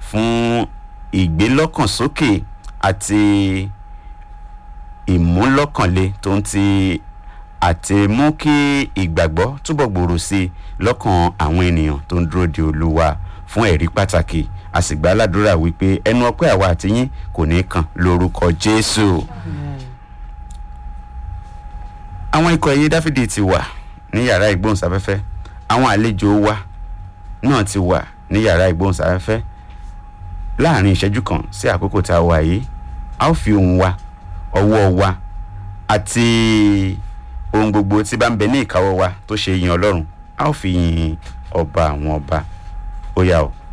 fún ìgbélọ́kànsókè àti ìmúlọ́kànle tó ń ti àti mú kí ìgbàgbọ́ túbọ̀ gbòòrò sí i lọ́kàn àwọn ènìyàn tó ń dúró de olúwa fún ẹ̀rí pàtàkì a sì gbà ládùúrà wípé ẹnu ọpẹ́ àwa àti yín kò ní kàn lórúkọ jésù. àwọn ikọ̀ ẹ̀yẹ dáfídì ti wà ní yàrá ìgbóhùnsáfẹ́fẹ́ àwọn àlejò wa náà ti wà ní yàrá ìgbóhùnsáfẹ́fẹ́ láàrin ìṣẹ́jú kan sí àkókò tá a wà yìí a ó fi ohùn wa ọwọ́ wa àti ohun gbogbo tí bá ń bẹ ní ìkáwọ́ wa tó ṣe yin ọlọ́run a ó fi yin ọba àwọn ọba ó yá o.